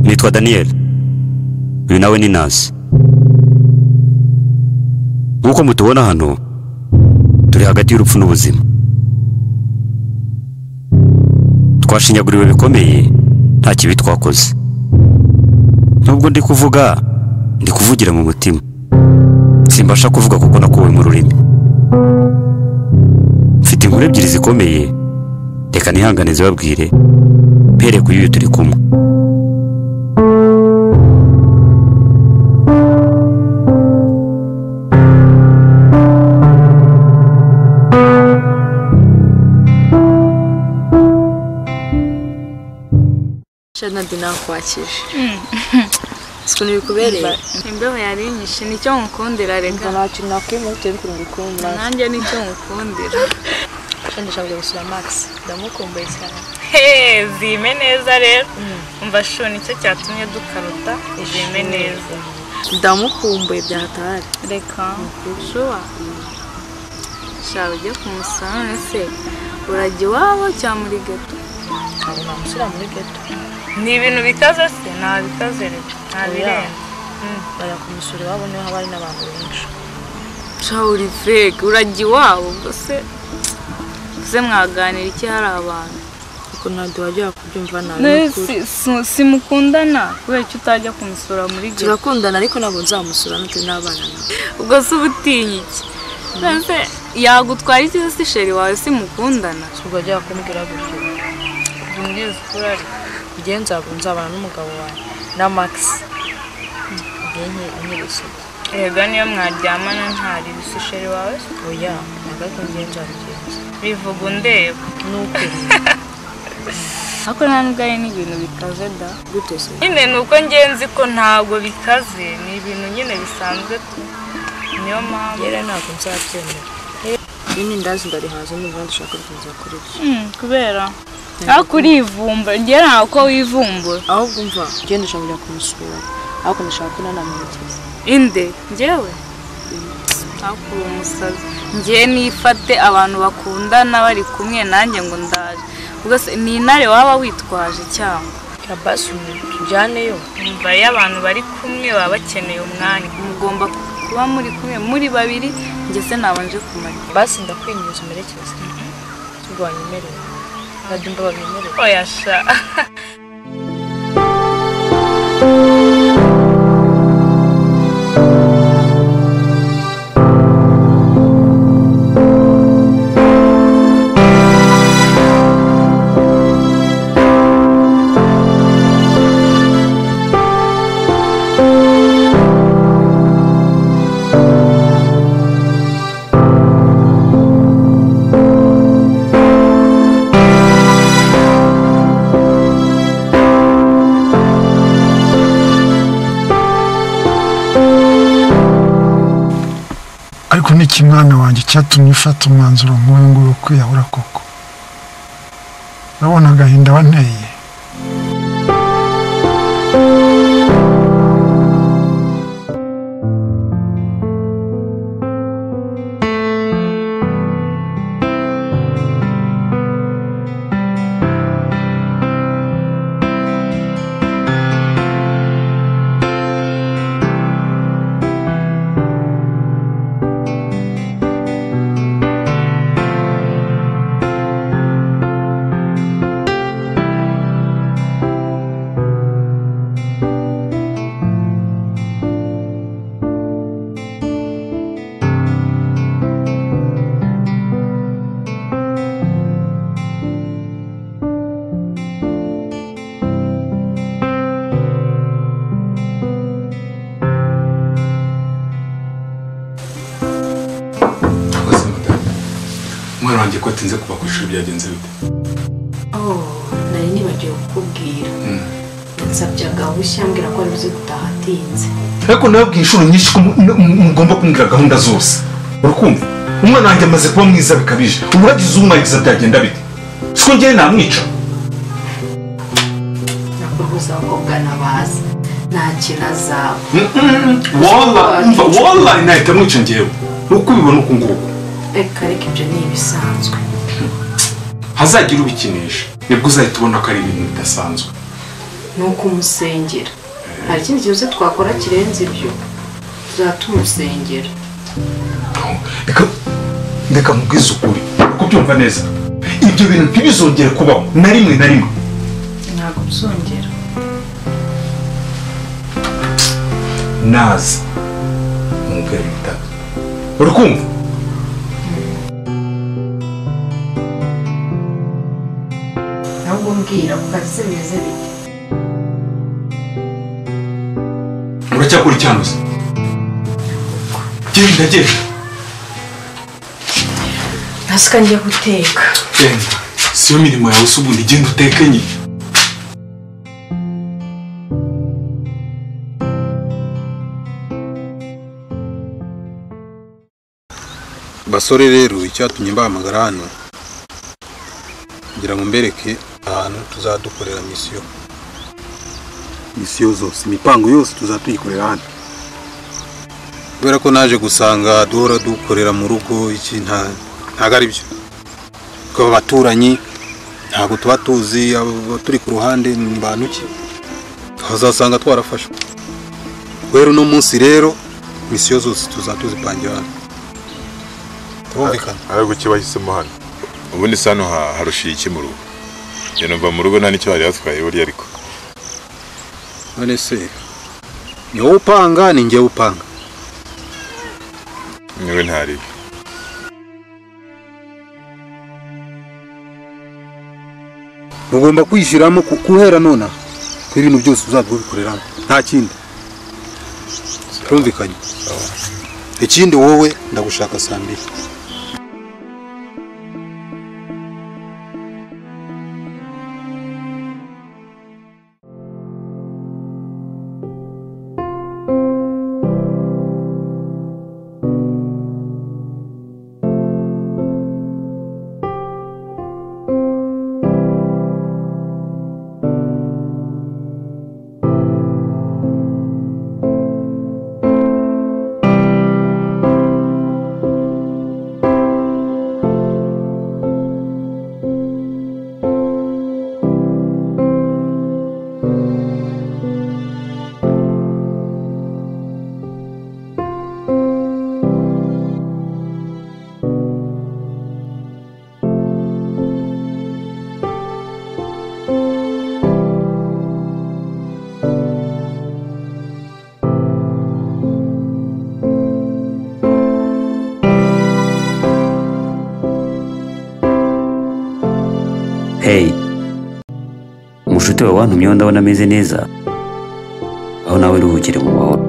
yitwa daniyeli uyu nawe ni nazi nk'uko mutubona hano turi hagati y'urupfu n'ubuzima twashinyaguriwe bikomeye nta kibi twakoze nubwo ndi kuvuga ndi kuvugira mu mutima simbasha kuvuga kuko nakuwe mu rurimi mfite inkuru ebyiri zikomeye reka ntihangane zibabwire mpereye ku y'uyu turi kumwe shana nakwakije isuku ntibikubereye imbeho yarinyishe nicyo nkukundira reka nta kintu nakwimura bitewe n'ukuntu ngukunda nanjye nicyo nkukundira shana ndashaka kujya gusura magisi ndamukumbuye cyane heee zime neza rero umva shu nicyo cyatumye dukaruta zime neza ndamukumbuye byahatari reka shuwa shaba ujye ku musanane se urajya iwabo cyangwa muri geto ntabwo namusura muri geto ni ibintu bikaze se nta bikaze reka nta birenze bajya kumusura iwabo niho haba hari n'abantu benshi shawuri feke urajya iwabo ubwo se se mwaganira iki hari abantu kuko ntabwo wajya kubyumva nabi n'ukuri. simukundana kubera ko utajya kumusura muri geto turakundana ariko ntabwo nzamusura n'uturi n'abana nawe ubwo se ubutinye iki mbese yagutwara iki se sheri wawe simukundana ubwo wajya kumbwira gutyo mbwiza kurari igihe nzaba nzabana n'umugabo wawe na magisi igihe nke- nk'ibisuko rega niyo mwaryamana ntari ibisi sheri wawe se? oya ntabwo ariko ngiye nzabigenza bivuga undeba ni ukuri ariko nta nubwo ari n'ibintu bikaze da gute se nyine ni uko ngenzi ko ntabwo bikaze ni ibintu nyine bisanzwe tu niyo mpamvu rero ntabwo nzabyemera iyi ni ndazi ndarihaze niba dushaka kuza kuri byo Mm, kubera ariko urivumba ngira ntabwo ko wivumbura ahubwo umva ugenda ushobora kujya kumusura ariko ndashaka ko nanamuhekeza inde ngewe hakuru umusazi ngewe nifate abantu bakundana bari kumwe nanjye ngo ndaje ubwo se ni intare waba witwaje cyangwa ya basi tujyaneyo umva iyo abantu bari kumwe baba bakeneye umwanya mugomba kuba muri kumwe muri babiri njye se nabanje kumarira basi ndakwinyuza umerekeze turwanya imerewe ntabwo babyemerewe oya sha ariko ni iki mwana wanjye cyatumye ufata umwanzuro nk'uyu nguyu wo kwiyahura koko urabona agahinda wanteye Murakoze madame umwana wanjye ko atinze kuva ku ishuri byagenze bite nari nibagiwe kukubwira nsabyaga bushya mbwira ko wari uzi gutaha atinze ariko nabwiye inshuro nyinshi ko mu- mu- mugomba kumbwira gahunda zose urakumva umwana wanjye amaze kuba mwiza bikabije ubu uragize umwariza byagenda bite siko ngewe namwica nakubuza abakobwa nabaza nta kirazaba wallahi umva, wallahi nahita mwica ngewe uko ubibona uku nguku reka reka ibyo ni ibisanzwe hazagira ubikinisha nibwo uzahita ubona ko ari ibintu bidasanzwe ni ukumusengera hari ikindi cyose twakora kirenze ibyo tuzatumusengera reka reka mubwize ukuri kubyumva neza ibyo bintu ntibizongere kubaho na rimwe na rimwe ntabwo bizongera naza mubwire ibitaka uri kumva ntabwo mbwira ku kazi bimeze bite uracyakora icyanduza genda genda ntasika njya guteka genda siyo mirimo yawe se ubundi genda uteke nyine basore rero icyatumye mbahamagara hano ngira ngo mbereke ahantu tuzadukorera misiyo misiyo zose imipango yose tuzatuyikorera hano kubera ko naje gusanga duhora dukorera mu rugo iki nta ntabwo ari byo twaba abaturanyi ntabwo tuba tuzi abo turi ku ruhande ni bantu ki hazasanga twarafashwe rero uno munsi rero misiyo zose tuzatuzipangira hano turumvikana ariko cyo bahisemo hano ubundi se hano ha- harushiye iki mu rugo njye numva mu rugo nta n'icyo bari batwaye buriya ariko none se ni wowe upanga ni njyewe upanga niwe ntaribi mugomba kwishyiramo ku- guhera nona ko ibintu byose uzabwo bikoreramo nta kindi turumvikanye ikindi wowe ndagushaka saa mbiri hey umushuti wawe wantumyeho ndabona ameze neza aho nawe ruhukire mu mahoro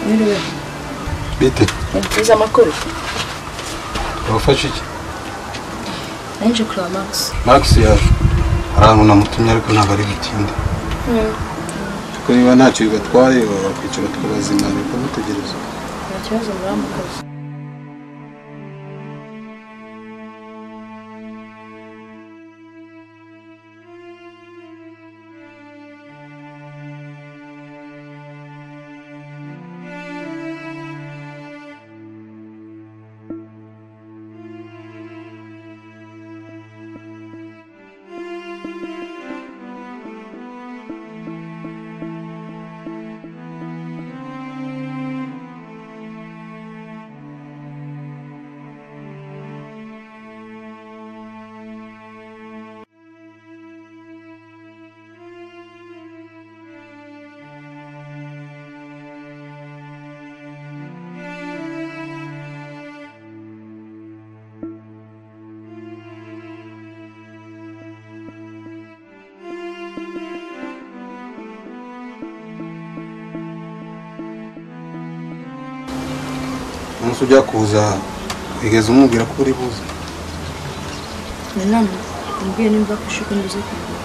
Mwiriwe. bite Nibyiza amakuru wafashe iki naje kureba Max. max yaje hari ahantu namutumye ariko ntabwo ari butinde kuko niba ntacyo bibatwaye bakwicara tukabazimana bakamutegereza Nta kibazo muramukoze. umunsi ujya kuza wigeze umubwira ko uri buze nanone umbwiye nimba kushuka nibuze kugura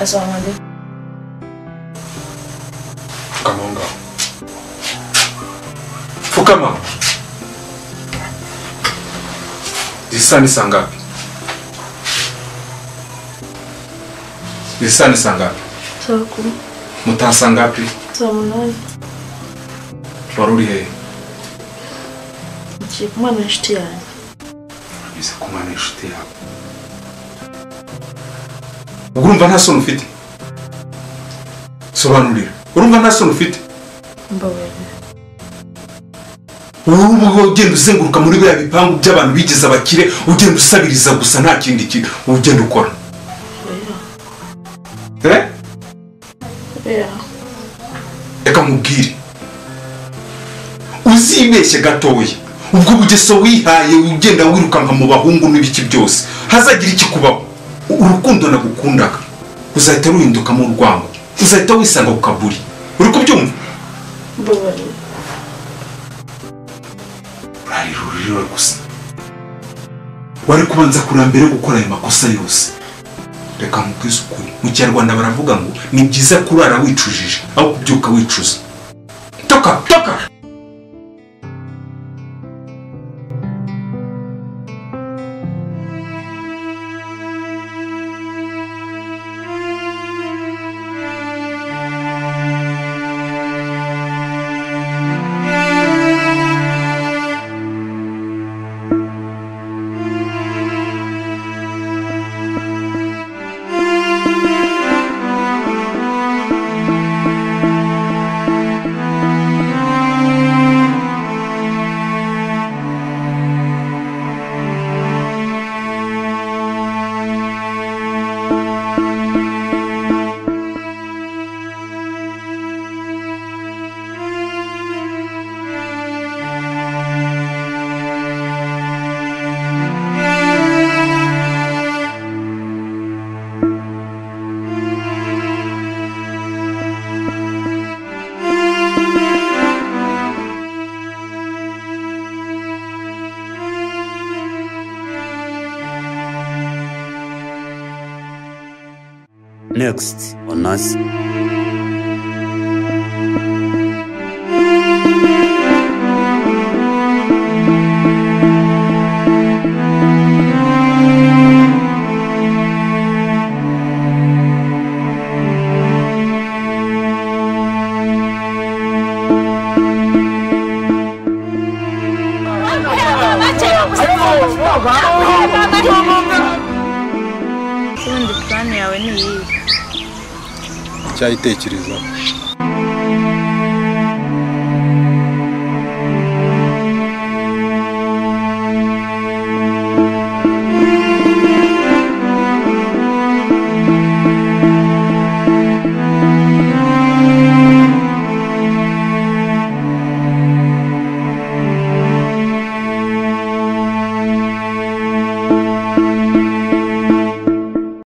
asaba wanjye Fukama aho ngaho. Fukama. Izi saa ni saa ngapi? iri sahani isangapi saa kumi mutasangapi saa munani wari uri hehe ngiye kumwana w'inshuti yanjye biza ku mwana inshuti yawe ubwo urumva nta soni ufite sobanurira urumva nta soni ufite mbabarira wowe ubwo ugenda uzenguruka muri biriya bipangu by'abantu bigize abakire ugenda usabiriza gusa nta kindi kintu ugenda ukora Eh? bera reka nkubwire uzibeshye gatoya ubwo bugeso wihaye ugenda wirukanka mu bahungu n'ibiki byose hazagira ikikubaho urukundo nagukundaga uzahita ruhindukamo urwango uzahita wisanga ku kaburi uri kubyumva mbabarira urarira ururiro gusa wari kubanza kureba mbere yo gukora ayo makosa yose reka nkubwize ukuri mu kinyarwanda baravuga ngo ni byiza kurara wicujije aho kubyuka wicuza toka toka next on us ubundi purani yawe ni iyihe icyayitekerezaho